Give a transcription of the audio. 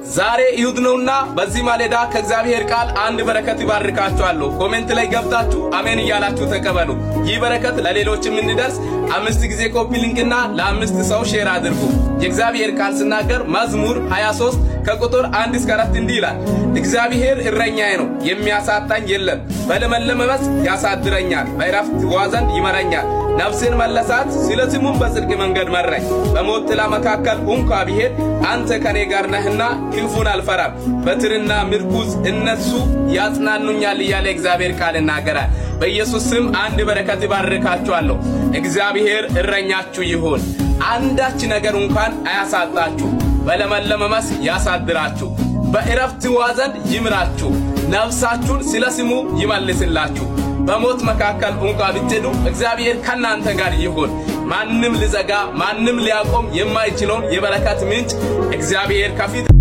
ዛሬ እሁድ ነውና በዚህ ማለዳ ከእግዚአብሔር ቃል አንድ በረከት ይባርካችኋለሁ። ኮሜንት ላይ ገብታችሁ አሜን እያላችሁ ተቀበሉ። ይህ በረከት ለሌሎችም እንዲደርስ አምስት ጊዜ ኮፒ ሊንክና ለአምስት ሰው ሼር አድርጉ። የእግዚአብሔር ቃል ስናገር መዝሙር 23 ከቁጥር አንድ እስከ አራት እንዲህ ይላል፣ እግዚአብሔር እረኛዬ ነው፣ የሚያሳጣኝ የለም። በለመለመ መስክ ያሳድረኛል፣ በዕረፍት ውኃ ዘንድ ይመራኛል። ነፍሴን መለሳት፣ ስለ ስሙም በጽድቅ መንገድ መራኝ። በሞት ጥላ መካከል እንኳ ብሄድ አንተ ከኔ ጋር ነህና ክፉን አልፈራም። በትርና ምርኩዝ እነሱ ያጽናኑኛል እያለ እግዚአብሔር ቃል ይናገራል። በኢየሱስ ስም አንድ በረከት ይባርካችኋለሁ። እግዚአብሔር እረኛችሁ ይሁን፣ አንዳች ነገር እንኳን አያሳጣችሁ። በለመለመ መስክ ያሳድራችሁ፣ በዕረፍት ውኃ ዘንድ ይምራችሁ፣ ነፍሳችሁን ስለ ስሙ ይመልስላችሁ። በሞት መካከል እንኳ ብትሄዱ እግዚአብሔር ከእናንተ ጋር ይሁን። ማንም ሊዘጋ ማንም ሊያቆም የማይችለውን የበረከት ምንጭ እግዚአብሔር ከፊት